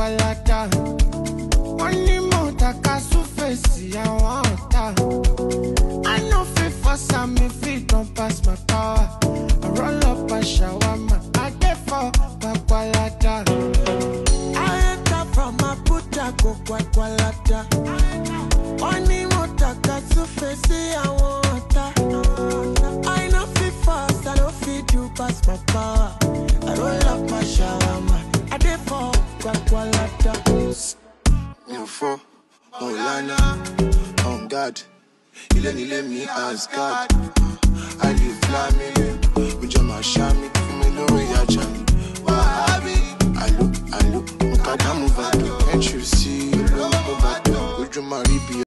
papalata. Wọ́n ní mo taka súfèsì àwọn ọ̀tá. I no fit force am if it don pass my power. I roll up a shawarma, I dey for papalata. I enter from Abuja go Kwakwalata. Wọ́n ní mo taka súfèsì àwọn ọ̀tá. I no fit force, I no fit do pass my power. I roll up my shawarma, I dey for Kwakwalata. mi ò fọ́ mo ò lánà on guard ilé nílé mi asgard àlè flami ojú ọmọ àṣà mi fún mi lórí ajá mi wàhábì àlò àlò mo kàdámù bàdàn can't you see olówó bàdàn ojú máa rí bí